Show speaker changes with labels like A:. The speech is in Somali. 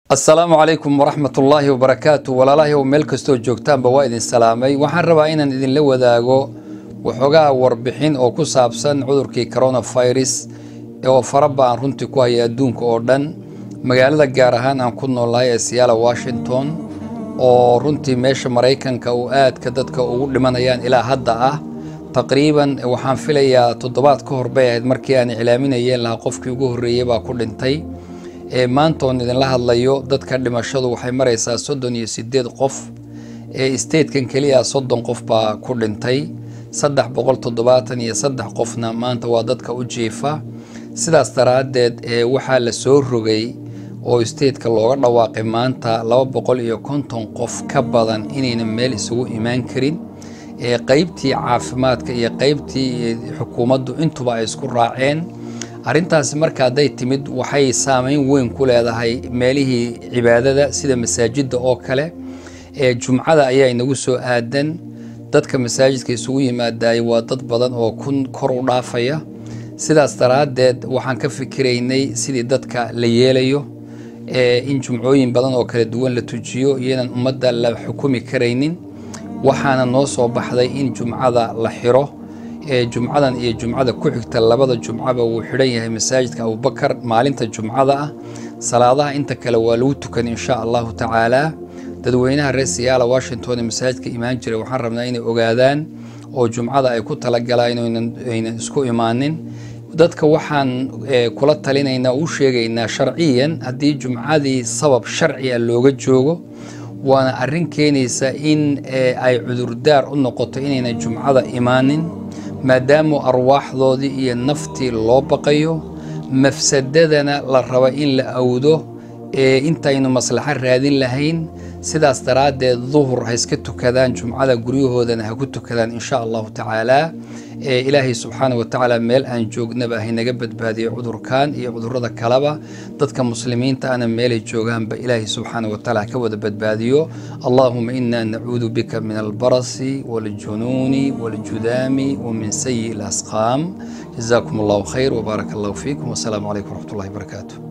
A: asalaamu calaykum waraxmat ullaahi wabarakaatu walaalahay oo meel kastoo joogtaanba waa idin salaamay waxaan rabaa inaan idinla wadaago waxoogaa warbixin oo ku saabsan cudurkii coronavirus oo faraba aan runtii ku haya adduunka oo dhan magaalada gaar ahaan aan ku noolnahay ee siyaala washington oo runtii meesha maraykanka uu aadka dadka ugu dhimanayaan ilaa hadda ah taqriiban waxaan filayaa toddobaad ka hor bay ahayd markii aan iclaaminayeen lahaa qofkii ugu horreeyey baa ku dhintay ee maanta oon idinla hadlayo dadka dhimashadu waxay maraysaa soddon iyo sideed qof ee statekan keliya soddon qof baa ku dhintay saddex boqol toddobaatan iyo saddex qofna maanta waa dadka u jiifa sidaas daraaddeed ee waxaa la soo rogay oo stateka looga dhawaaqay maanta laba boqol iyo konton qof ka badan inayna meel isugu imaan karin ee qeybtii caafimaadka iyo qeybtii xukuumaddu intuba ay isku raaceen arrintaasi marka hadday timid waxay saameyn weyn ku leedahay meelihii cibaadada sida masaajidda oo kale ee jumcada ayaa inagu soo aadan dadka masaajidka isugu yimaadaay waa dad badan oo kun kor u dhaafaya sidaas daraaddeed waxaan ka fikiraynay sidii dadka la yeelayo ee in jumcooyin badan oo kala duwan la tujiyo iyadan ummadda la xukumi karaynin waxaana noo soo baxday in jumcada la xiro ee jumcadan iyo jumcada ku xigta labada jumcaba wuu xidhan yahay masaajidka abubakar maalinta jumcada ah salaadaha inta kale waa lagu tukan insha allahu tacaala dadweynaha reer siyaala washington ee masaajidka imaan jiray waxaan rabnaa inay ogaadaan oo jumcada ay ku talagalaan aynan isku imaanin dadka waxaan kula talinaynaa u sheegaynaa sharciyan haddii jumcadii sabab sharciga looga joogo waana arrin keenaysa in ay cudurdaar u noqoto inayna jumcada imaanin maadaama arwaaxdoodii iyo naftii loo baqayo mafsadadana la raba in la awdo ee intaynu maslaxo raadin lahayn sidaas daraaddeed duhur ha iska tukadaan jumcada guryahoodana ha ku tukadaan insha allahu tacaala ee ilaahay subxaana wa tacaala meel aan joognaba haynaga badbaadiyo cudurkan iyo cudurada kaleba dadka muslimiinta ana meelay joogaanba ilaahay subxaana wa tacaala ka wada badbaadiyo allahuma ina nacuudu bika min albarasi waljunuuni waljudaami wamin sayi اlasqaam jazakum allahu khayr wbaarak allahu fiikum wasalaamu calaykum wraxmat ullahi barakaatu